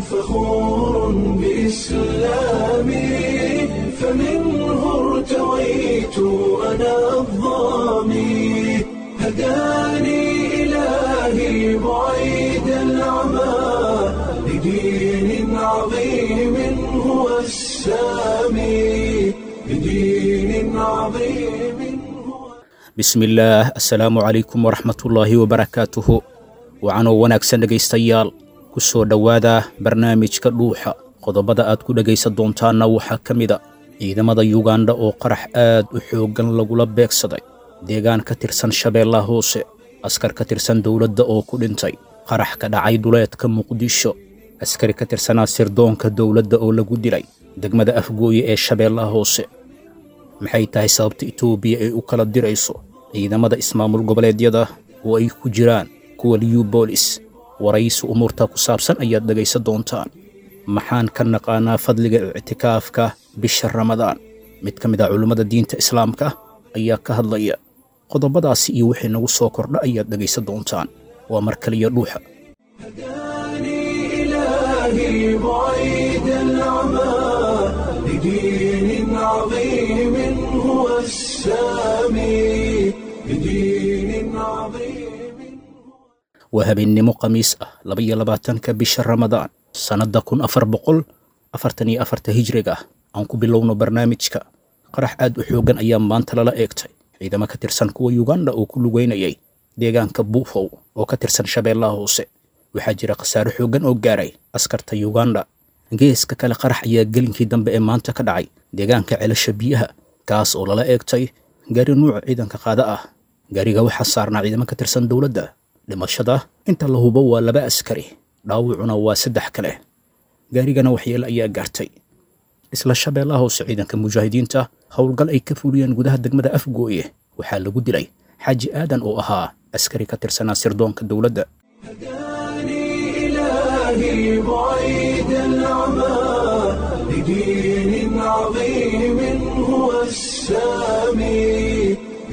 فخور بإسلامي فمنه ارتويت أنا الضامي هداني إلهي بعيد العمى لدين عظيم هو السامي لدين عظيم هو bismillaah assalaamu calaykum waraxmatullaahi wabarakaatuhu wacanoo wanaagsan dhegaystayaal ku soo dhowaada barnaamijka dhuuxa qodobada aad ku dhegaysan doontaanna waxaa ka mida ciidamada yugandha oo qarax aad u xooggan lagula beegsaday deegaan ka tirsan shabeellaha hoose askar ka tirsan dowladda oo ku dhintay qarax ka dhacay duleedka muqdisho askari ka tirsanaa sirdoonka dowladda oo lagu dilay degmada afgooye ee shabeellaha hoose maxay tahay sababta etoobiya ay u kala dirayso ciidamada ismaamul goboleedyada oo ay ku jiraan kuwa liyu boolis waraysi umuurta ku saabsan ayaad dhegaysan doontaan maxaan ka naqaanaa fadliga ictikaafka bisha ramadaan mid ka mid ah culummada diinta islaamka ayaa ka hadlaya qodobadaasi iyo wixii nagu soo kordha ayaad dhegaysan doontaan waa mar kaliya dhuuxa هداني إلهي بعيد العمى لدين عظيم هو السامي لدين عظيم waa habeennimo khamiis ah labaiyo labaatanka bisha ramadaan sannadda kun afar boqol afartan iyo afarta hijriga ah aan ku bilowno barnaamijka qarax aad u xooggan ayaa maanta lala eegtay ciidamo ka tirsan kuwa yugandha oo ku lugeynayay deegaanka buufow oo ka tirsan shabeellaha hoose waxaa jira khasaare xooggan oo gaaray askarta yugandha geeska kale qarax ayaa gelinkii dambe ee maanta ka dhacay deegaanka celasha biyaha kaas oo lala eegtay gaari nuuca ciidanka qaada ah gaariga waxaa saarnaa ciidamo ka tirsan dowladda dhimashada inta la hubo waa laba askari dhaawacuna waa saddex kale gaarigana waxyeele ayaa gaartay isla shabeellaha hoose ciidanka mujaahidiinta howlgal ay ka fuliyeen gudaha degmada afgooye waxaa lagu dilay xaaji aadan oo ahaa askari ka tirsanaa sirdoonka dowladda هداني إلهي بعيد العمى لدين عظيم هو السامي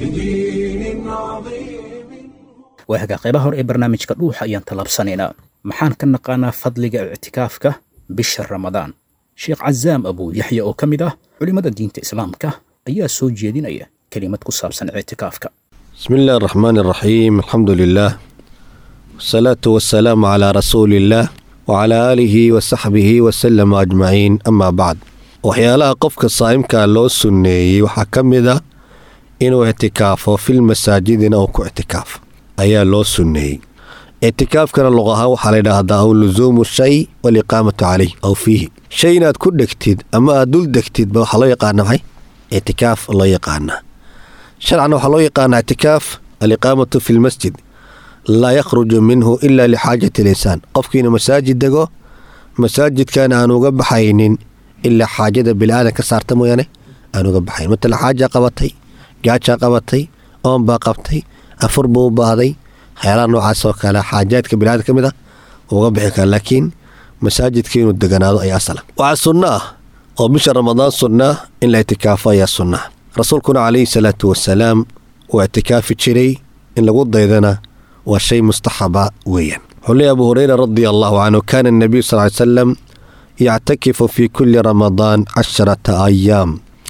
لدين عظيم waa hagaa qaybaha hore ee barnaamijka dhuuxa ayaan tallaabsanaynaa maxaan ka naqaanaa fadliga ictikaafka bisha ramadaan sheekh cazaam abuu yaxya oo ka mid ah culimmada diinta islaamka ayaa soo jeedinaya kelimad ku saabsan ictikaafka بسم الله الرحمن الرحيم الحمد لله والصلاة والسلام على رسول الله وعلى آله وصحبه وسلم أجمعين أما بعد waxyaalaha qofka saa'imka loo sunneeyey waxaa ka mid a inuu ictikaafo fil masaajidina uu ku ictikaafo ayaa loo sunneeyey ictikaafkana luq ahaan waxaa la yidhaahdaa aw lusuumu shay waliqaamatu calayh aw fiihi shay inaad ku dhegtid ama aad dul degtidba waxaa loo yaqaana maxay ictikaaf loo yaqaanaa sharcan waxaa loo yaqaanaa ictikaaf aliqaamatu fi lmasjid laa yakhruju minhu ila lixaajati linsaan qofkiina masaajid dego masaajidkan aan uga baxaynin ilaa xaajada biniaadan ka saarta mooyaane aan uga baxayn matala xaajaa qabatay gaajaa qabatay oonbaa qabtay afur buu u baahday waxyaalaha noocaas oo kale xaajaadka biniaadan ka mid ah uga bixi kara laakiin masaajidka inuu deganaado ayaa asala waxaa sunno ah oo bisha ramadaan sunna in la ictikaafo ayaa sunna rasuulkuna calayhi salaatu wasalaam uu ictikaafi jiray in lagu daydana waa shay mustaxaba weeyaan wuxuu leeyahy abu hureyra radia allahu canhu kaana anabiyu sal ly salam yactakifu fi kuli ramadaan casharata ayaam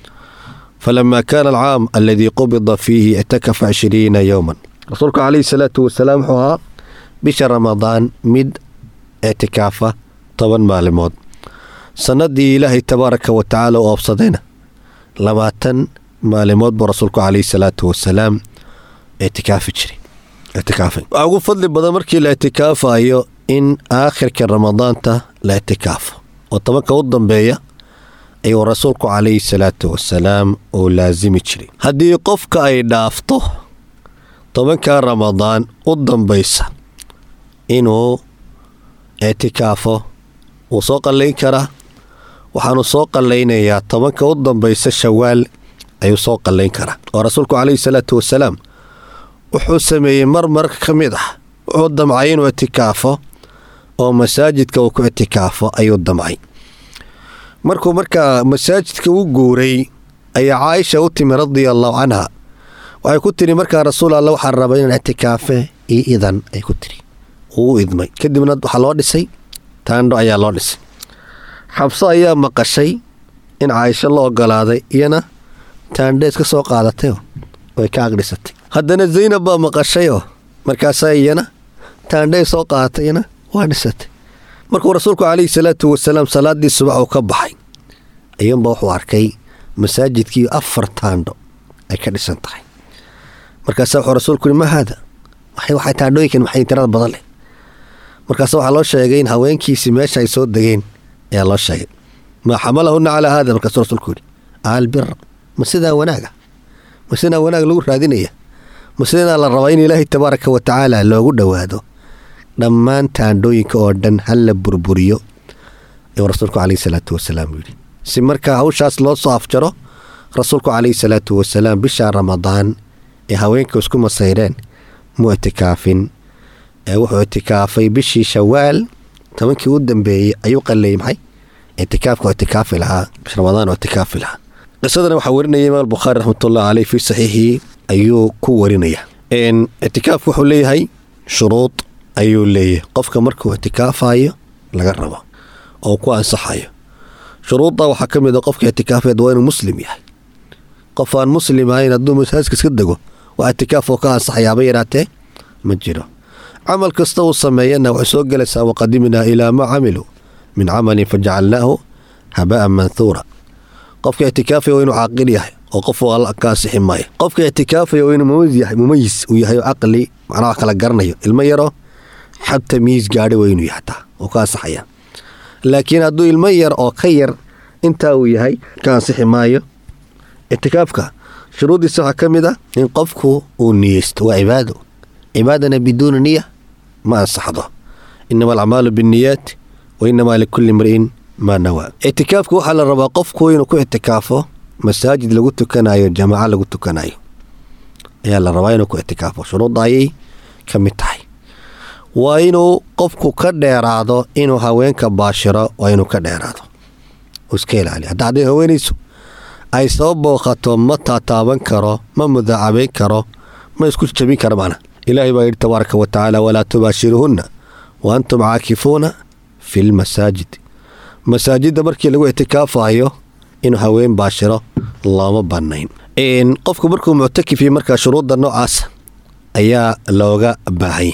falama kaana alcaam aladii qubida fiihi ictakafa cishriina yowman rasuulku calayhi salaatu wasalaam wuxuu ahaa bisha ramadaan mid ictikaafa toban maalimood sannadii ilaahay tabaaraka wa tacaala u oobsadayna labaatan maalimood buu rasuulku calayhi salaatu wasalaam ictikaafi jiray ictikaafay waxaa ugu fadli badan markii la ictikaafayo in aakhirka ramadaanta la ictikaafo oo tobanka u dambeeya ayuu rasuulku calayhi salaatu wasalaam uu laasimi jiray haddii qofka ay dhaafto tobanka ramadaan u dambaysa inuu ictikaafo wuu soo qallayn karaa waxaanu soo qallaynayaa tobanka u dambaysa shawaal ayuu soo qallayn karaa oo rasuulku calayhi salaatu wasalaam wuxuu sameeyey mar marka ka mid ah wuxuu damcay inuu ictikaafo oo masaajidka uu ku ictikaafo ayuu damcay markuu markaa masaajidka u guuray ayaa caaisha u timi radia allahu canha waxay ku tiri markaa rasuul alla waxaa raba inaan ictikaafe io idan ay ku tiri uu u idmay kadibna waxaa loo dhisay taandho ayaa loo dhisay xabso ayaa maqashay in caaisho la ogolaaday iyana taandho iska soo qaadatayoo way ka aqdhisatay haddana zaynab baa maqashayoo markaasaa iyana taandhay soo qaadatay iyana waa dhisatay markuu rasuulku calayhi salaatu wasalaam salaaddii subax uu ka baxay ayuunba wuxuu arkay masaajidkii afar taandho ay ka dhisan tahay markaasa wuxuu rasuulku yihi ma haada waxay taandhooyinkan maxay tirada badan leh markaase waxaa loo sheegay in haweenkiisii meesha ay soo degeen ayaa loo sheegay maa xamalahunna calaa haada markaasuu rasuulku yidhi albira ma sidaa wanaaga ma sidaa wanaag lagu raadinaya ma sidaa la rabaa in ilaahay tabaaraka wa tacaala loogu dhowaado dhammaan taandhooyinka oo dhan hal la burburiyo ayuu rasuulku calayhi salaatu wasalaam yidhi si markaa hawshaas loo soo afjaro rasuulku calayhi salaatu wasalaam bisha ramadaan ee haweenka isku masayreen mu itikaafin ee wuxuu itikaafay bishii shawaal tobankii u dambeeyey ayuu qalleeyey maxay itikaafka itikaafi lahaa bish ramadaan oo itikaafi lahaa qisadana waxaa warinaya imaam bukhaari raxmatullahi caleyh fii saxiixihi ayuu ku warinaya itikaafku wuxuu leeyahay shuruud ayuu leeyahay qofka markuu itikaafayo laga rabo oo ku ansaxayo shuruudda waxaa ka mid a qofka itikaafeed waa inuu muslim yahay qof aan muslim ahayn hadduu masaajidka iska dego waa itikaaf oo ka ansaxayaaba yaraatee ma jiro camal kasta uu sameeyana waxay soo gelaysaa waqadimnaa ilaa maa camiluu min camalin fajacalnaahu haba'an manhuura qofka itikaafaya waa inuu caaqil yahay oo qof alla ka ansixi maayo qofka itikaafaya waa inuu mumayis uu yahay oo caqli macnaha wax kala garanayo ilmo yaroo xab tamiis gaadhi waa inuu yahay taa oo ka ansaxaya laakiin hadduu ilmo yar oo ka yar intaa uu yahay ka ansixi maayo itikaafka shuruuddiisa waxaa ka mid a in qofku uu niyeysto waa cibaado cibaadana biduuni niya ma ansaxdo inama alacmaalu binniyaat wa inamaa likulli imri'in maa nawaa itikaafka waxaa la rabaa qofku inuu ku itikaafo masaajid lagu tukanayo jamaaco lagu tukanayo ayaa la rabaa inuu ku itikaafo shuruudda ayay ka mid tahay waa inuu qofku ka dheeraado inuu haweenka baashiro waa inuu ka dheeraado uu iska ilaaliyo hadda hadday haweenaysu ay soo booqato ma taataaban karo ma mudaacabayn karo ma isku jabin karo macna ilaahay baa yidhi tabaaraka wa tacaala walaa tubaashiruhunna wa antum caakifuuna fi lmasaajid masaajidda markii lagu itikaafayo inuu haween baashiro looma bannayn qofku markuu muctakifiyo markaa shuruudda noocaas ayaa looga baahanyay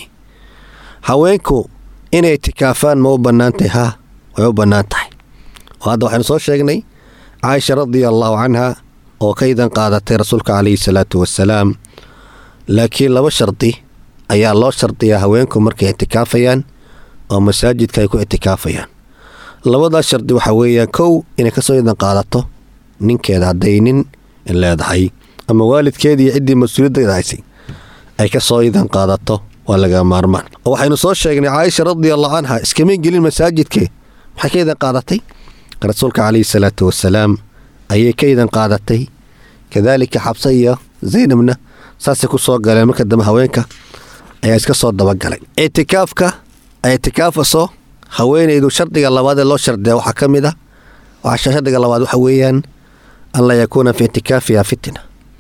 haweenku inay itikaafaan ma u bannaan tahay haa way u bannaan tahay oo hadda waxaynu soo sheegnay caaisha radia allaahu canha oo ka idan qaadatay rasuulka calayhi salaatu wasalaam laakiin laba shardi ayaa loo shardiyaa haweenku markay itikaafayaan oo masaajidka ay ku itikaafayaan labadaas shardi waxaa weeyaan kow inay kasoo idan qaadato ninkeeda hadday nin leedahay ama waalidkeedii iyo ciddii mas-uuliyadda haysay ay ka soo idan qaadato waa laga maarmaan oo waxaynu soo sheegnay caaisha radia allahu canha iskamay gelin masaajidkee maxay ka idan qaadatay rasuulka calayhi salaatu wasalaam ayay ka idan qaadatay kadaalika xabse iyo zaynabna saasay ku soo galeen marka dambe haweenka ayaa iska soo dabagalay itikaafka ay itikaafaso haweenaydu shardiga labaad ee loo shardiya waxaa ka mid a shardiga labaad waxa weeyaan an laa yakuuna fi itikaafiha fitna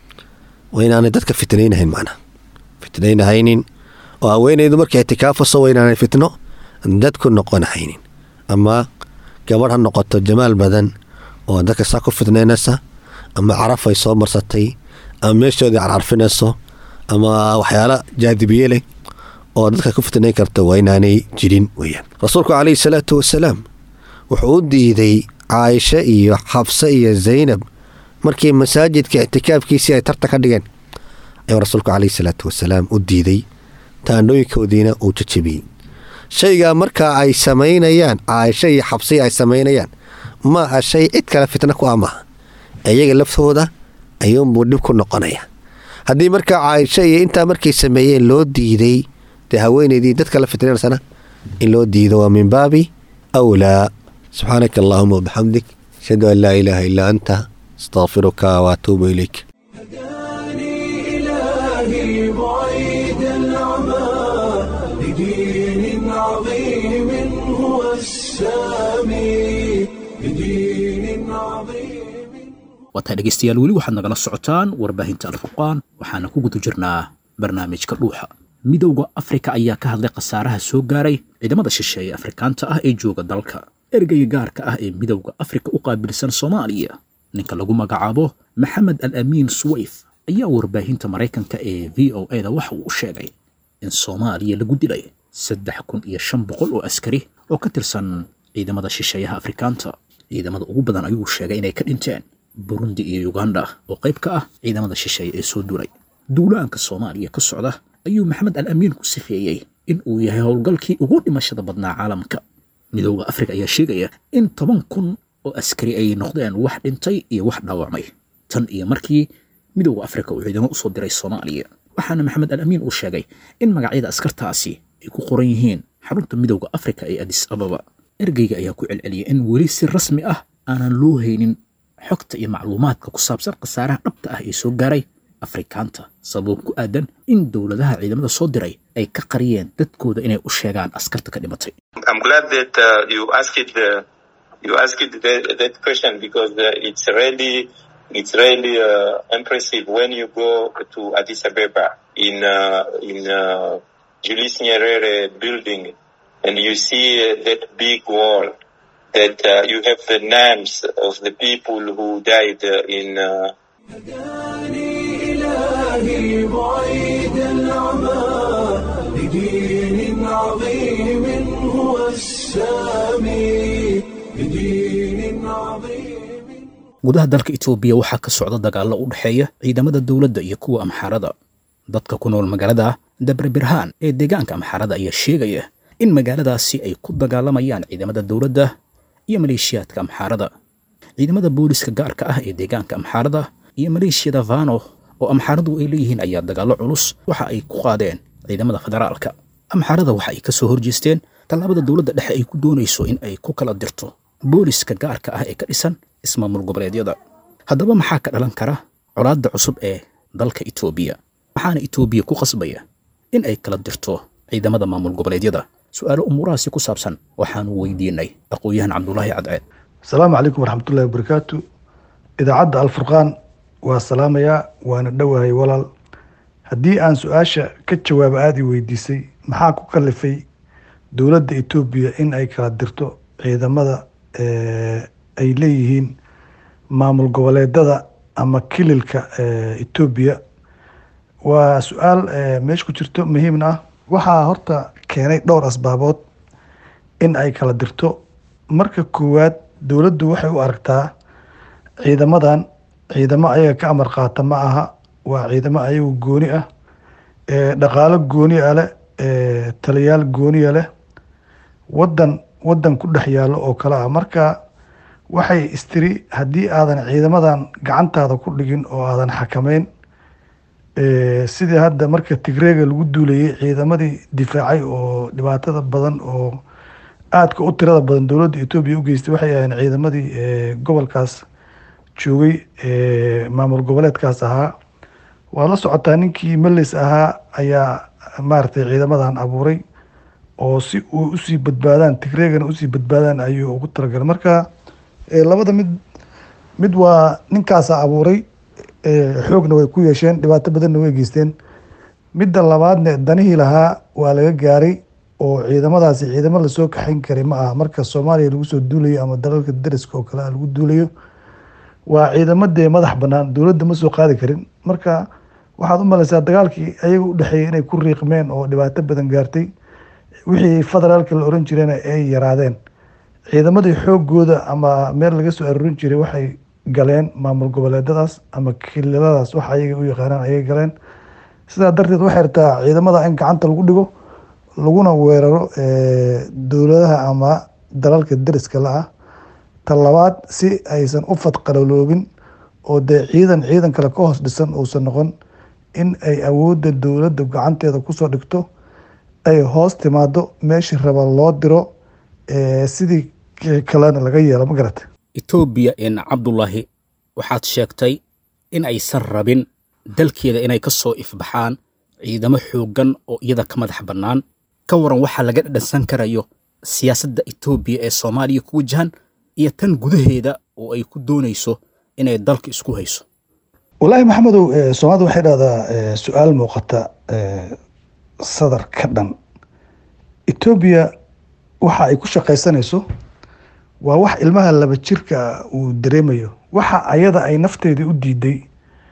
waa inaanay dadka fitnaynahayn macnaa fitnaynahaynin oo haweenaydu markay itikaafaso waa inaanay fitno dadku noqonahaynin ama gabadh ha noqoto jamaal badan oo dadka saa ku fitnaynaysa ama caraf ay soo marsatay ama meeshoodii carcarfinayso ama waxyaala jaadibiye leh oo dadka ku fitnayn karta waa inaanay jirin weyaan rasuulku calayhi salaatu wasalaam wuxuu u diiday caaisho iyo xabse iyo zaynab markii masaajidka ictikaafkiisii ay tarta ka dhigeen ayuu rasuulku calayhi salaatu wasalaam u diiday taandhooyinkoodiina uu jajabiyey shaygaa markaa ay samaynayaan caaisho iyo xabsii ay samaynayaan ma aha shay cid kale fitna ku amaha iyaga laftooda ayuunbuu dhib ku noqonaya haddii markaa caaisho iyo intaa markay sameeyeen loo diiday dee haweenaydii dadka la fitnaysana in loo diido waa min baabi awlaa subxaanaka allaahuma wabixamdik ashhadu an laa ilaaha illaa anta astaqfiruka waatuubu ilayk إلهي بعيد العمى لدين عظيم هو السامي لدين عظيم waataa dhegaystayaal weli waxaad nagala socotaan warbaahinta alfurqaan waxaana ku guda jirnaa barnaamijka dhuuxa midowda afrika ayaa ka hadlay khasaaraha soo gaaray ciidamada shisheeye afrikaanta ah ee jooga dalka ergeyga gaarka ah ee midowda afrika u qaabilsan soomaaliya ninka lagu magacaabo maxamed al amiin suwayf ayaa warbaahinta maraykanka ee v o e da waxa uu u sheegay in soomaaliya lagu dilay saddex kun iyo shan boqol oo askari oo ka tirsan ciidamada shisheeyaha afrikaanta ciidamada ugu badan ayuu sheegay inay ka dhinteen burundi iyo uganda oo qayb ka ah ciidamada shisheeye ee soo duulay duulaanka soomaaliya ka socda ayuu maxamed al amiin ku sifeeyey in uu yahay howlgalkii ugu dhimashada badnaa caalamka midowda afrika ayaa sheegaya in toban kun oo askari ay noqdeen wax dhintay iyo wax dhaawacmay tan iyo markii midowda afrika uu ciidamo usoo diray soomaaliya waxaana maxamed al amiin uu sheegay in magacyada askartaasi ay ku qoran yihiin xarunta midowda afrika ee adis ababa ergeyga ayaa ku celceliyay in weli si rasmi ah aanan loo haynin xogta iyo macluumaadka ku saabsan khasaaraha dhabta ah ee soo gaaray afrikaanta sabab ku aadan in dowladaha ciidamada soo diray ay ka qariyeen dadkooda inay u sheegaan askarta ka dhimatay I'm glad that uh, you asked the you asked that, that question because uh, it's really it's really uh, impressive when you go to Addis Ababa in uh, in uh, Julius Nyerere building and you see uh, that big wall that uh, you have the names of the people who died uh, in uh, هداني إلهي بعيد العمى لدين عظيم هو السامي لدين عظيم gudaha dalka itoobiya waxaa ka socda dagaallo u dhexeeya ciidamada dowladda iyo kuwa amxaarada dadka ku nool magaalada dabre birhaan ee deegaanka amxaarada ayaa sheegaya in magaaladaasi ay ku dagaalamayaan ciidamada dowladda iyo maleeshiyaadka amxaarada ciidamada booliska gaarka ah ee deegaanka amxaarada iyo maleeshiyada vano oo amxaaradu ay leeyihiin ayaa dagaallo culus waxa ay ku qaadeen ciidamada federaalka amxaarada waxa ay ka soo horjeesteen tallaabada dowladda dhexe ay ku doonayso in ay ku kala dirto booliska gaarka ah ee ka dhisan ismaamul goboleedyada haddaba maxaa ka dhalan kara colaadda cusub ee dalka itoobiya maxaana itoobiya ku qasbaya in ay kala dirto ciidamada maamul goboleedyada su'aalo umuurahaasi ku saabsan waxaanu weydiinay aqoon-yahan cabdulaahi cadceed asalaamu calaykum waraxmatullahi wabarakaatu idaacadda alfurqaan waa salaamayaa waana dhowahay walaal haddii aan su-aasha ka jawaabo aada i weydiisay maxaa ku kalifay dowladda etoobiya in ay kala dirto ciidamada ay leeyihiin maamul goboleedada ama kililka etoobiya waa su-aal meesha ku jirto muhiimna ah waxaa horta keenay dhowr asbaabood in ay kala dirto marka koowaad dowladdu waxay u aragtaa ciidamadan ciidamo ayaga ka amar qaata ma aha waa ciidamo ayagu gooni ah dhaqaalo gooni a leh taliyaal gooniya leh wadan wadan ku dhex yaallo oo kale ah marka waxay istiri haddii aadan ciidamadan gacantaada ku dhigin oo aadan xakameyn sidii hadda marka tigreega lagu duulayay ciidamadii difaacay oo dhibaatada badan oo aadka u tirada badan dowladda etoobiya u geystay waxay ahayn ciidamadii gobolkaas joogay maamul goboleedkaas ahaa waa la socotaa ninkii melis ahaa ayaa maaragtay ciidamadan abuuray oo si uu usii badbaadaan tigreegana usii badbaadaan ayuu ugu talagalay marka labada mid mid waa ninkaasa abuuray xoogna way ku yeesheen dhibaato badanna way geysteen midda labaadne danihii lahaa waa laga gaaray oo ciidamadaasi ciidamo lasoo kaxayn karay ma aha marka soomaaliya lagu soo duulayo ama dalalka dariska oo kale lagu duulayo waa ciidamo dee madax banaan dowladda ma soo qaadi karin marka waxaad u malaysaa dagaalkii ayaga u dhexeeyay inay ku riiqmeen oo dhibaato badan gaartay wixii federaalka la oran jirena ay yaraadeen ciidamadii xoogooda ama meel laga soo arorin jiray waxay galeen maamul goboleedadaas ama kililadaas wax ayaga u yaqaanaan ayay galeen sidaa darteed waxay rabtaa ciidamada in gacanta lagu dhigo laguna weeraro dowladaha ama dalalka dariska la-ah ta labaad si aysan u fadqalaloobin oo dee ciidan ciidan kale ka hoos dhisan uusan noqon in ay awoodda dowladda gacanteeda kusoo dhigto ay hoos timaado meeshii raba loo diro sidii kalena laga yeelo ma garata etoobiya in cabdulaahi waxaad sheegtay in aysan rabin dalkeeda inay ka soo ifbaxaan ciidamo xooggan oo iyada ka madax bannaan ka waran waxaa laga dhadhansan karayo siyaasadda etoobiya ee soomaaliya ku wajahan iyo tan gudaheeda oo ay ku doonayso inay dalka isku hayso wallaahi maxamedow soomaalida waxay dhahdaa su-aal muuqata sadar ka dhan etoobiya waxa ay ku shaqaysanayso waa wax ilmaha laba jirka uu dareemayo waxa ayada ay nafteedii u diiday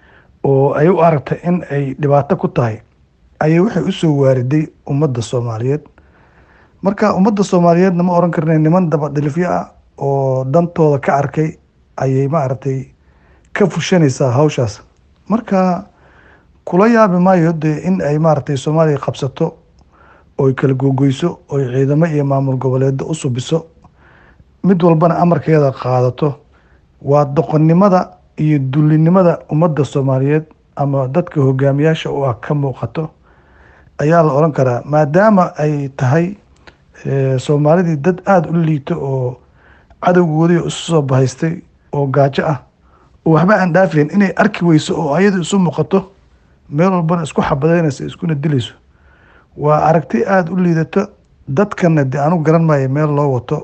oo ay u aragtay in ay dhibaato ku tahay ayay waxay usoo waariday ummadda soomaaliyeed marka ummadda soomaaliyeedna ma oran karna niman dabadhilifyo ah oo dantooda ka arkay ayay maaragtay ka fushanaysaa hawshaas marka kula yaabi maayo dee in ay maaragtay soomaaliya qabsato oy kala googoyso oy ciidamo iyo maamul goboleedo u subiso mid walbana amarkeeda qaadato waa doqonnimada iyo dullinimada ummadda soomaaliyeed ama dadka hogaamiyaasha u ah ka muuqato ayaa la oran karaa maadaama ay tahay soomaalidii dad aada u liito oo cadowgoodii isu soo bahaystay oo gaajo ah oo waxba aan dhaafayn inay arki weyso oo ayadu isu muuqato meel walbana isku xabadeynayso iskuna dilayso waa aragti aada u liidato dadkana de anu garan maayo meel loo wato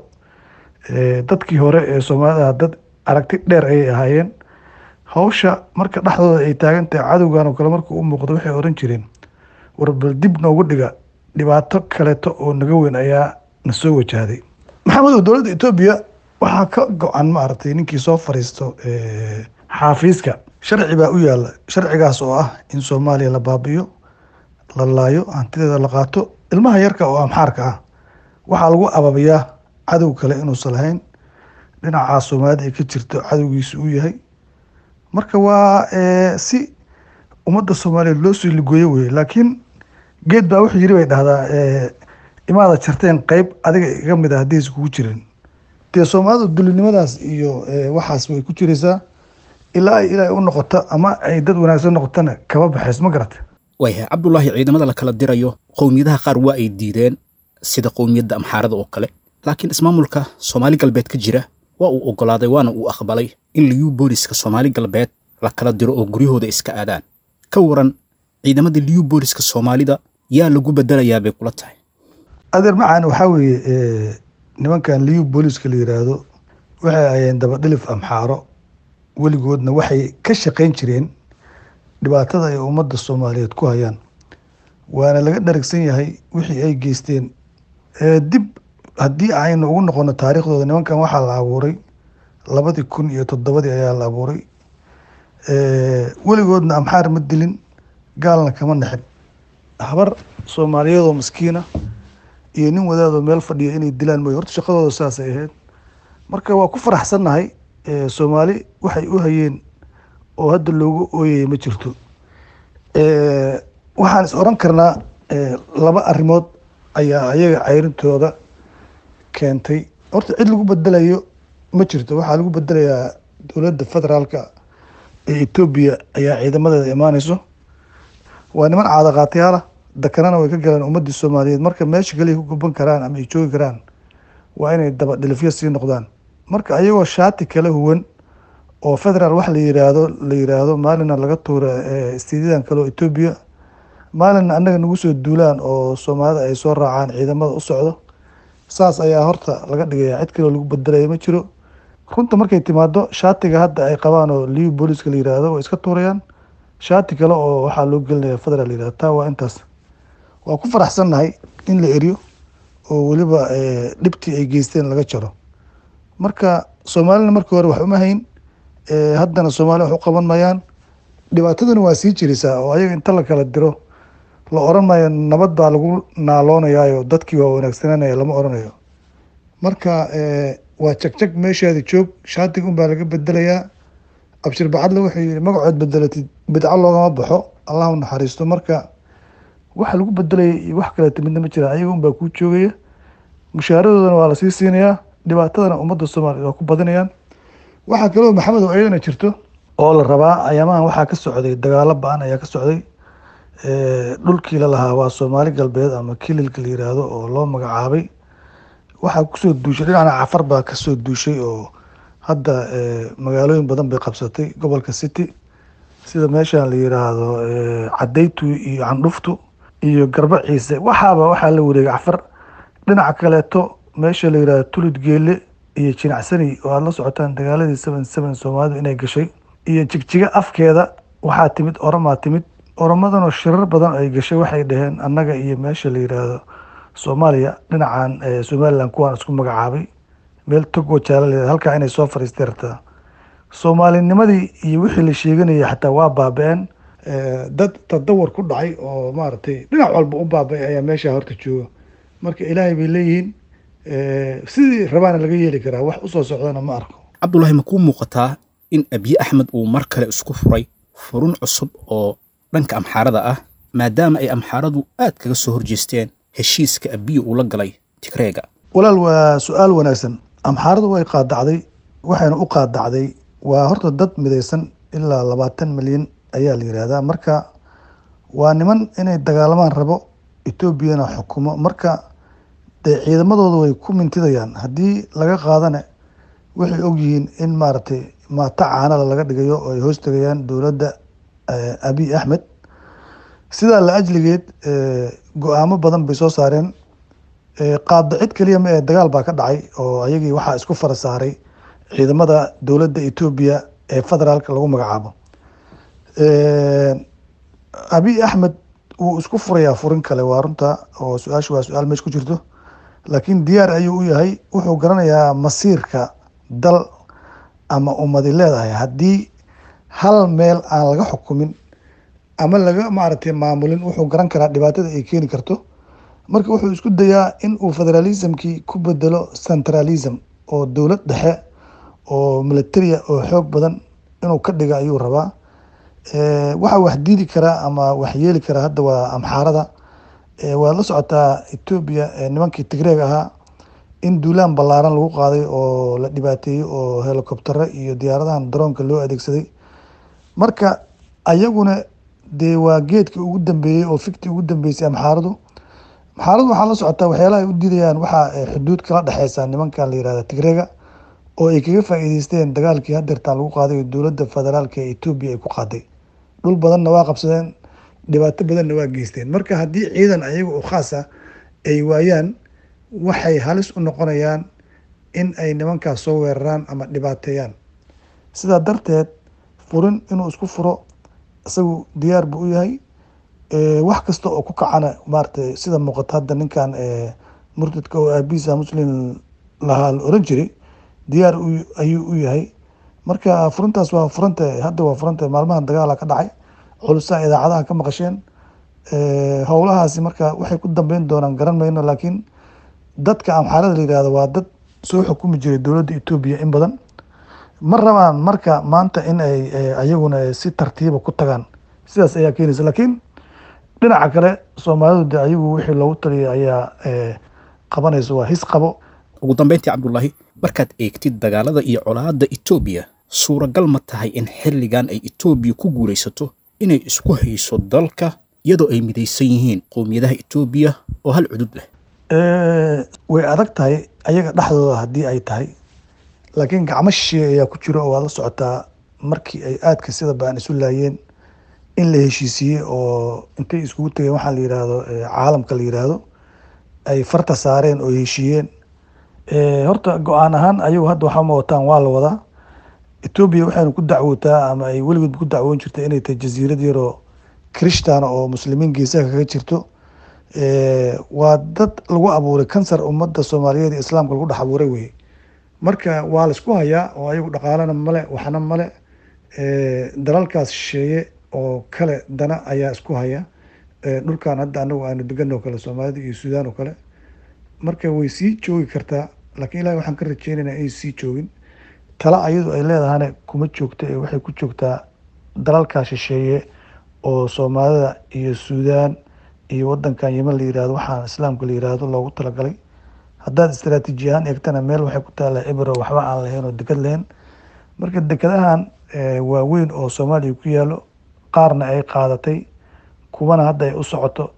dadkii hore ee soomaalida dad aragti dheer ayay ahaayeen hawsha marka dhexdooda ay taagan tahay cadowgan oo kale markuu u muuqdo waxay oran jireen warbal dib noogu dhiga dhibaato kaleeto oo naga weyn ayaa na soo wajahday maxamedow dowladda etoobiya waxaa ka go-an maaragtay ninkii soo fariisto xaafiiska sharci baa u yaala sharcigaas oo ah in soomaaliya la baabiyo la laayo hantideeda la qaato ilmaha yarka oo amxaarka ah waxaa lagu ababiyaa cadow kale inuusan lahayn dhinacaa soomaalida ay ka jirto cadowgiisu uu yahay marka waa si ummadda soomaaliyeed loo soo ligooyo weye laakiin geed baa wuxuu yiri bay dhahdaa imaada jarteen qeyb adiga iga mid a haddii is kugu jirin dee soomaalida dulinimadaas iyo waxaas way ku jiraysaa ilaa ay ilaahay u noqoto ama ay dad wanaagsan noqotona kaba baxays ma garata waayahay cabdulaahi ciidamada la kala dirayo qowmiyadaha qaar waa ay diideen sida qowmiyadda amxaarada oo kale laakiin ismaamulka soomaali galbeed ka jira waa uu oggolaaday waana uu aqbalay in liyu booliska soomaali galbeed la kala diro oo guryahooda iska aadaan ka waran ciidamada liyu booliska soomaalida yaa lagu bedelayaa bay kula tahay adeer macaan waxaa weeye nimankan liyu booliska la yiraahdo waxay ayeen dabadhilif amxaaro weligoodna waxay ka shaqayn jireen dhibaatada ay ummadda soomaaliyeed ku hayaan waana laga dharagsan yahay wixii ay geysteen dib haddii aynu ugu noqono taariikhdooda nimankan waxaa la abuuray labadii kun iyo toddobadii ayaa la abuuray weligoodna amxaar ma dilin gaalna kama naxin habar soomaaliyeedoo maskiina iyo nin wadaadoo meel fadhiya inay dilaan mooye horta shaqadooda saasay ahayd marka waa ku faraxsannahay soomaali waxay u hayeen oo hadda loogu ooyaya ma jirto waxaan is oran karnaa laba arrimood ayaa ayaga cayrintooda keentay horta cid lagu bedelayo ma jirto waxaa lagu bedelayaa dowladda federaalka ee etoobiya ayaa ciidamadeeda imaaneyso waa niman caadaqaatayaala dakanana way ka galeen ummadii soomaaliyeed marka meesha kaliya ku guban karaan ama ay joogi karaan waa inay daba dhilifyo sii noqdaan marka ayagoo shaati kala huwan oo federaal wax la yiraahdo la yiraahdo maalina laga tuura istiidyadan kale oo etoobiya maalina annaga nagu soo duulaan oo soomaalida ay soo raacaan ciidamada u socdo saas ayaa horta laga dhigaya cid kaleo lagu bedelaya ma jiro runta markay timaado shaatiga hadda ay qabaan oo liu booliska la yiraahdo way iska tuurayaan shaati kale oo waxaa loo gelinaya federal la yirahdo taa waa intaas waa ku faraxsannahay in la eriyo oo weliba dhibtii ay geysteen laga jaro marka soomaalina markii hore wax uma hayn haddana soomaali wax u qaban mayaan dhibaataduna waa sii jiraysaa oo ayaga inta la kala diro la oran maayo nabad baa lagu naaloonayaayo dadkii waa wanaagsananaya lama oranayo marka waa jagjag meeshaada joog shaatiga unbaa laga bedelayaa abshir bacadle wuxuu yihi magacood bedelatid bidco loogama baxo allah u naxariisto marka waxa lagu bedelaya iyo wax kaleeta midna ma jiraan ayaga unbaa kuu joogaya mushaharadoodana waa lasii siinayaa dhibaatadana ummadda soomaaliya waa ku badinayaan waxaa kaloo maxamed oo iyadana jirto oo la rabaa ayaamahan waxaa ka socday dagaalo ba-an ayaa ka socday dhulkii la lahaa waa soomaali galbeed ama kililka la yiraahdo oo loo magacaabay waxaa kusoo duushay dhinacna cafar baa kasoo duushay oo hadda magaalooyin badan bay qabsatay gobolka city sida meeshan la yiraahdo cadaytu iyo candhuftu iyo garba ciise waxaaba waxaa la wareegay cafar dhinaca kaleeto meesha la yirahdo tulid geele iyo jinacsani oo aada la socotaan dagaaladii seven seven soomaalidu inay gashay iyo jigjiga afkeeda waxaa timid oramaa timid oromadanoo shirar badan ay gashay waxay dhaheen annaga iyo meesha la yiraahdo soomaaliya dhinacan eh, somaliland kuwaan isku magacaabay meel togo jaala la halkaa inay soo fariistay rabtaa soomaalinimadii iyo wixii la sheeganayay xataa waa baaba-een Eh, dad tadawar ku dhacay oo maaragtay dhinac walba u baaba-ay ayaa meesha horta jooga marka ilaahay bay leeyihiin eh, sidii rabaana laga yeeli karaa wax usoo socdana ma arko cabdulaahi ma kuu muuqataa in abiye axmed uu mar kale isku furay furun cusub oo dhanka amxaarada ah maadaama ay amxaaradu aad kaga soo horjeesteen heshiiska abiye uu la galay tigreega walaal waa su-aal wanaagsan amxaaradu way qaadacday waxayna u qaadacday waa horta dad midaysan ilaa labaatan milyan ayaa la yihahdaa marka waa niman inay dagaalamaan rabo etoobiyana xukumo marka dee ciidamadooda way ku mintidayaan haddii laga qaadana waxay ogyihiin in maaragtay maata caanala laga dhigayo oo ay hoos tegayaan dowladda eh, abiy axmed sidaa la ajligeed eh, go-aamo badan bay soo saareen Eh, qaadacid keliya ma ee dagaal baa ka dhacay oo ayagii waxaa isku fara saaray ciidamada dowladda etoobiya ee federaalka lagu magacaabo abiy axmed wuu isku furayaa furin kale waa runta oo su-aashu waa su-aal meesha ku jirto laakiin diyaar ayuu u yahay wuxuu garanayaa masiirka dal ama ummadi leedahay haddii hal meel aan laga xukumin ama laga maaragtay maamulin wuxuu garan karaa dhibaatada ay keeni karto marka wuxuu isku dayaa in uu federalismkii ku bedelo centralism oo dowlad dhexe oo militaria oo xoog badan inuu ka dhiga ayuu rabaa Eh, waxa wax diidi karaa ama wax yeeli karaa hadda waa amxaarada Eh, waad la socotaa etoobiya eh, nimankii tigreeg ahaa in duulaan ballaaran lagu qaaday oo la dhibaateeyey oo helicoptero iyo diyaaradahan daroonka loo adeegsaday marka ayaguna dee waa geedkii ugu dambeeyey oo fiktii ugu dambeysay amxaaradu amxaaradu waxaa la socotaa waxyaalaha ay u diidayaan waxaa eh, xuduud kala dhexeysa nimankan la yihahda tigreega oo ay kaga faa'iideysteen dagaalkii hadeertaan lagu qaaday oo dowladda federaalka ee etoobiya ay ku qaaday dhul badanna waa qabsadeen dhibaato badanna waa geysteen marka haddii ciidan ayaga oo khaas ah ay waayaan waxay halis u noqonayaan in ay nimankaas soo weeraraan ama dhibaateeyaan sidaa darteed furin inuu isku furo isagu diyaar buu u yahay Eh, wax kasta oo ku kacana maaragtay sida muuqata hadda ninkan eh, murtadka oo aabihiisa muslim lahaa la oran jiray diyaar u- ayuu u yahay marka furintaas waa furanta hadda waa furanta maalmahan dagaala ka dhacay culusaa idaacadaha ka maqasheen Eh, howlahaasi marka waxay ku dambeyn doonaan garan mayno laakiin dadka amxaarada la yihahdo waa dad soo xukumi jiray dowladda etoobiya in badan ma rabaan marka maanta in ay eh, ayaguna si tartiiba ku tagaan sidaas ayaa keenaysa laakiin dhinaca kale soomaalidu de ayagu wixii loogu taliyay ayaa eh, qabanaysa waa his qabo ugu dambayntii cabdulaahi markaad eegtid dagaalada iyo colaadda etoobiya suuragal ma tahay in xilligan ay etoobiya ku guulaysato inay isku hayso dalka iyadoo ay midaysan yihiin qowmiyadaha etoobiya oo hal cudud leh Eh, way adag tahay ayaga dhexdooda haddii ay tahay laakiin gacmo shisheeye ayaa ku jiro oo waad la socotaa markii ay aadka sida baan isu laayeen in la heshiisiiyey oo intay iskugu tegeen waxaa la yihahdo eh, caalamka la yihahdo ay farta saareen oo heshiiyeen Eh, horta go-aan ahaan ayagu hadda waxaa ma wataan waa la wadaa etoobiya waxayna ku dacwootaa ama ay weligood ku dacwoon jirta inay tahay jasiirad yaroo krishtaana oo muslimiin geesaha kaga jirto Eh, waa dad lagu abuuray kansar ummadda soomaaliyeed iyo islaamka lagu dhex abuuray weye marka waa laisku hayaa oo ayagu dhaqaalana male waxna male Eh, dalalkaas shisheeye oo kale dana ayaa isku haya Eh, dhulkan hadda anagu aanu degan oo kale soomaalida iyo suudaan oo kale marka way sii joogi kartaa laakiin ilahi waxaan ka rajeynaynaa inay sii joogin tala ayadu ay leedahana kuma joogto ee waxay ku joogtaa dalalkaa shisheeye oo soomaalida iyo suudaan iyo wadankan yeman la yirahdo waxaan islaamka la yirahdo loogu talagalay haddaad istaraatiiji ahaan eegtana meel waxay ku taallaa ebro waxba aan lahayn oo deked lahayn marka dekadahan eh, waaweyn oo soomaaliya ku yaalo qaarna ay qaadatay kuwana hadda ay u socoto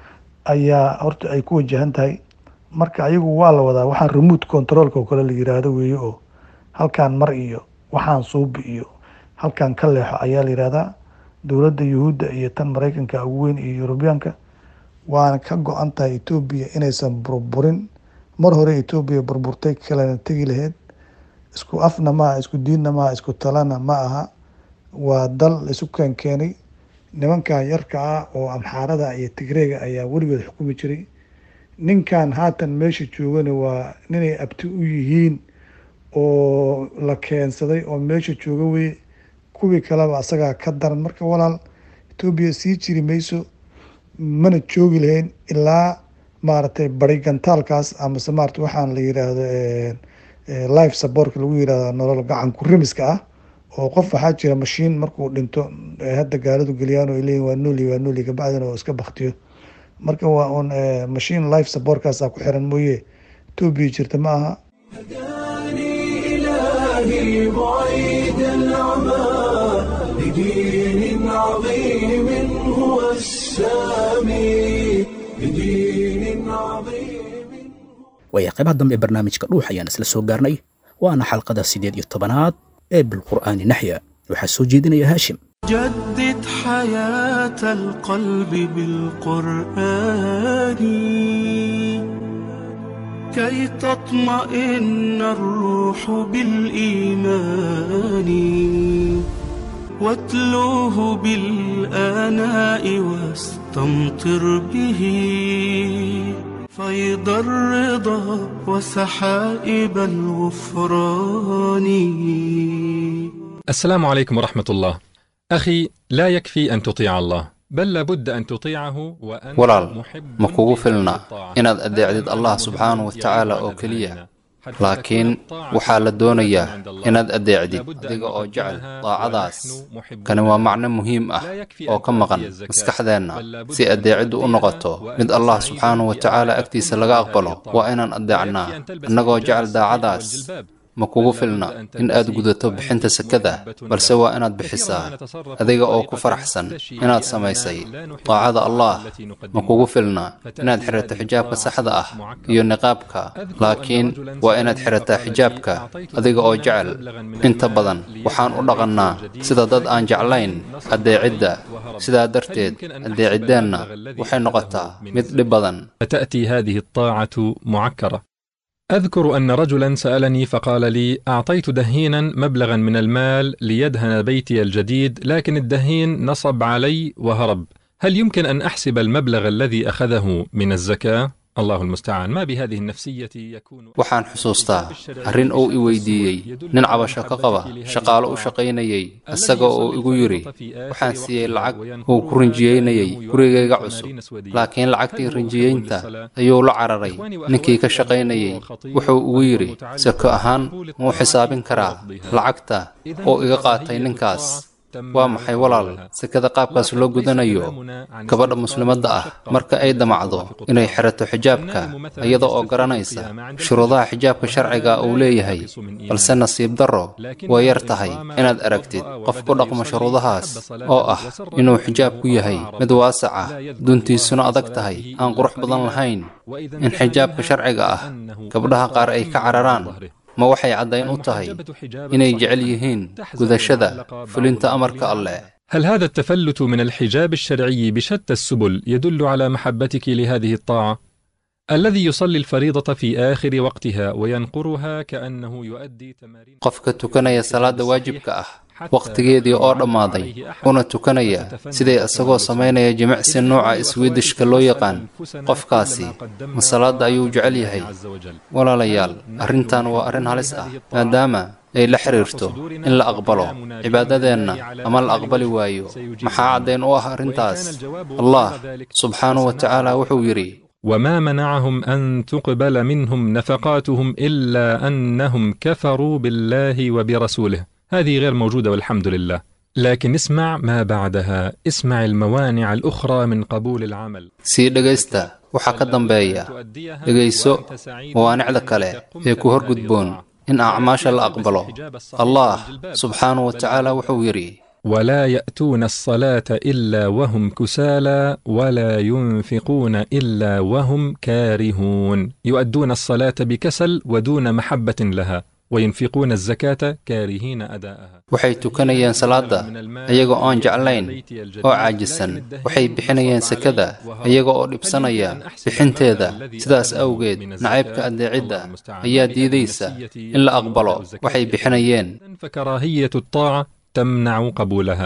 ayaa horta ay ku wajahan tahay marka ayagu waa la wadaa waxaan remote controlka oo kale la yiraahdo weeye oo halkaan mar iyo waxaan suubi iyo halkaan ka leexo ayaa la yihahdaa dowladda yuhuudda iyo tan maraykanka ugu weyn iyo yurubiyaanka waana ka go-an tahay etoobiya inaysan burburin mar hore etoobiya burburtay kalena tegi lahayd isku afna maaha isku diinna maaha isku talana ma aha waa dal isu keenkeenay nimankan yarka ah oo amxaarada iyo tigreega ayaa weligood xukumi jiray ninkan haatan meesha joogana waa ninay abti u yihiin oo la keensaday oo meesha jooga weye kuwii kaleba asagaa ka daran marka walaal etoobiya sii jiri mayso mana joogi lahayn ilaa maaragtay bari gantaalkaas amase maarata waxaan la yiraahdo life supportka lagu yirahdo nolol gacan ku rimiska ah oo qof waxaa jira mashiin markuu dhinto hadda gaaladu geliyaan oo leeyihin waa nooli waa nooli kabacdina oo iska baktiyo marka waa un mashiin life supportkaasaa ku xiran mooye etoobiya jirta ma aha هداني إلهي بعيد العمى لدين عظيم هو السامي لدين عظيم waaya qaybaha dambe ee barnaamijka dhuux ayaan isla soo gaarnay waana xalqada siddeed iyo tobanaad ee bilqur'aani naxya waxaa soo jeedinaya haashim جدد حياة القلب بالقرآن كي تطمئن الروح بالإيمان واتلوه بالآناء واستمطر به فيض الرضا وسحائب الغفران السلام عليكم ورحمة الله. أخي لا يكفي أن تطيع الله، بل لابد أن تطيعه وأنت walaal محب ma kugu لله filna بالطاعة. inaad adeecdid allah subxaanahu wa tacaala oo keliya laakiin waxaa la doonayaa inaad adeecdid adiga oo jecel daacadaas kani waa macno muhiim ah oo ka maqan maskaxdeenna si adeeciddu u noqoto mid allah subxaanahu wa tacaala agtiisa laga aqbalo waa inaan adeecnaa annagoo jecel daacadaas ma kugu filna in aad gudato bixinta sakada balse waa inaad bixisaa adiga oo ku faraxsan inaad samaysay daacada allah ma kugu filna inaad xirato xijaabka saxda ah iyo niqaabka laakiin waa inaad xirataa xijaabka adiga oo jecel inta badan waxaan u dhaqannaa sida dad aan jeclayn adeecidda sidaa darteed adeeciddeenna waxay noqotaa mid dhib badan تأتي هذه الطاعة معكرة. أذكر أن رجلا سألني فقال لي: أعطيت دهينا مبلغا من المال ليدهن بيتي الجديد، لكن الدهين نصب علي وهرب. هل يمكن أن أحسب المبلغ الذي أخذه من الزكاة؟ الله المستعان، ما بهذه النفسية يكون waxaan xusuustaa arrin uu i weydiiyey nin cabasho ka qaba shaqaalo u shaqaynayay isaga oo igu yidhi waxaan siiyey lacag uu ku rinjiyeynayay gurigayga cusub laakiin lacagtii rinjiyeynta ayuu la cararay ninkii ka shaqaynayay wuxuu igu yidhi sako ahaan muu xisaabin karaa lacagta oo iga qaatay ninkaas waa maxay walaal sekada qaabkaas loo gudanayo gabadha muslimadda ah marka ay damacdo inay xirato xijaabka iyada oo garanaysa shuruudaha xijaabka sharciga uu leeyahay balse nasiib darro way yar tahay inaad aragtid qof ku dhaqmo shuruudahaas oo ah inuu xijaabku yahay mid waasac ah duntiisuna adag tahay aan qurux badan lahayn in xijaabka sharciga ah gabdhaha qaar ay ka cararaan ma waxay caddayn u tahay inay jecel yihiin gudashada fulinta amarka alleh هل هذا التفلت من الحجاب الشرعي بشتى السبل يدل على محبتك لهذه الطاعة؟ الذي يصلي الفريضة في آخر وقتها وينقرها كأنه يؤدي تمارين qofka tukanaya salaada waajibka ah wakhtigeedii oo dhammaaday una tukanaya siday isagoo samaynaya jimicsi nooca iswiidishka loo yaqaan qofkaasi ma salaada ayuu jecel yahay walaalayaal arrintan waa arrin halis ah maadaama ay la xiriirto in la aqbalo cibaadadeenna ama la aqbali waayo maxaa caddayn u ah arrintaas allah subxaanahu wa tacaala wuxuu yidhi وما منعهم أن تقبل منهم نفقاتهم إلا أنهم كفروا بالله وبرسوله هذه غير موجودة والحمد لله لكن اسمع ما بعدها اسمع الموانع الأخرى من قبول العمل sii dhegaysta waxaa ka dambeeya dhegayso mawaanicda kale ee ku horgudboon in acmaasha la aqbalo allah subxaanahu wa tacaala wuxuu yidhi ولا يأتون الصلاة إلا وهم كسالى ولا ينفقون إلا وهم كارهون يؤدون الصلاة بكسل ودون محبة لها وينفقون الزكاة كارهين أداءها waxay tukanayeen salaada iyaga oon jeclayn oo caajisan waxay bixinayeen sekada iyaga oo dhibsanaya bixinteeda sidaas awgeed nacaybka adeecidda ayaa diidaysa in la aqbalo waxay bixinayeen فكراهية الطاعة تمنع قبولها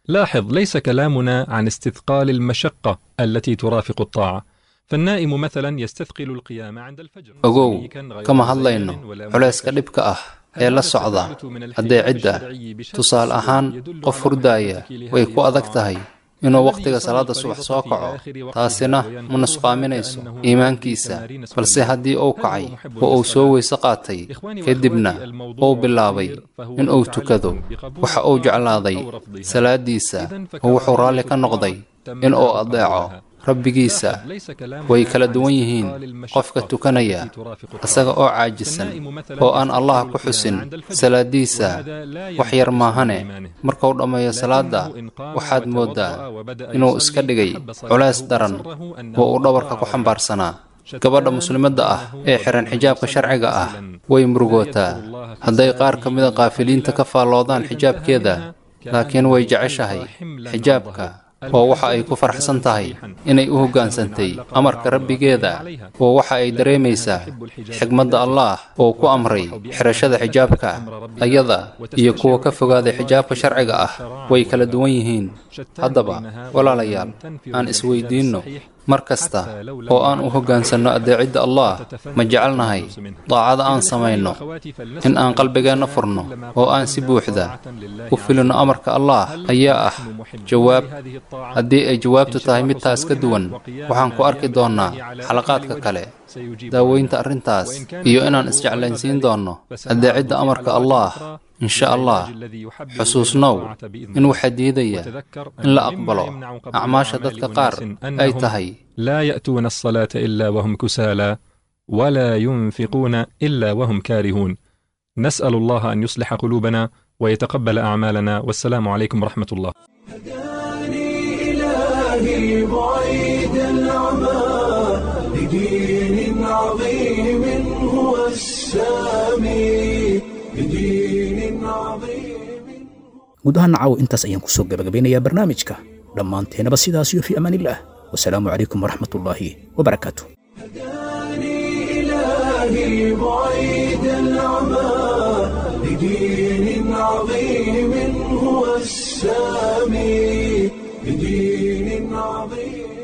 لاحظ ليس كلامنا عن استثقال المشقة التي ترافق الطاعة فالنائم مثلا يستثقل القيام عند الفجر ogow kama hadlayno culayska dhibka ah ee la socda addeecidda tusaale ahaan qof hurdaaya way ku adag tahay inuu wakhtiga salaada subax soo kaco taasina ma nusqaaminayso iimaankiisa balse haddii uu kacay oo uu soo weyse qaatay kadibna uu bilaabay in uu tukado waxa uu jeclaaday salaadiisa oo wuxuu raalli ka noqday in uu addeeco rabbigiisa way kala duwan yihiin qofka tukanaya isaga oo caajisan oo aan allah ku xusin salaadiisa wax yar maahane markuu dhammeeyo salaadda waxaad mooddaa inuu iska dhigay culays daran oo uu dhabarka ku xambaarsanaa gabadha muslimadda ah ee xihan xijaabka sharciga ah way murugootaa hadday qaar ka mida qaafiliinta ka faalloodaan xijaabkeeda laakiin way jeceshahay xijaabka oo waxa ay ku faraxsan tahay inay u hoggaansantay amarka rabbigeeda oo waxa ay dareemaysaa xigmadda allaah oo ku amray xidhashada xijaabka ayada iyo kuwa ka fogaaday xijaabka sharciga ah way kala duwan yihiin haddaba walaalayaal aan isweydiinno mar kasta oo aan u hoggaansanno addeecidda allah ma jecelnahay daacada aan samayno in aan qalbigeenna furno oo aan si buuxda u filinno amarka allah ayaa ah jawaab haddii ay jawaabtu tahay mid taas ka duwan waxaan ku arki doonnaa xalaqaadka kale daaweynta arrintaas iyo inaan isjeclaynsiin doonno addeecidda amarka allah insha allah xusuusnow in waxaa diidaya in la aqbalo acmaasha dadka qaar ay tahay لا يأتون الصلاة إلا وهم كسالى ولا ينفقون إلا وهم كارهون نسأل الله أن يصلح قلوبنا ويتقبل أعمالنا والسلام عليكم ورحمة الله هداني إلهي بعيد العمى لدين عظيم هو السامي لدين عظيم guud ahaan nacaw intaas ayaan kusoo gabagabeynayaa barnaamijka dhammaanteenaba sidaas iyo fii amaan illah wasalaamu calaykum waraxmat ullaahi wabarakaatu هداني إلهي بعيد العمى لدين عظيم هو السامي لدين عظيم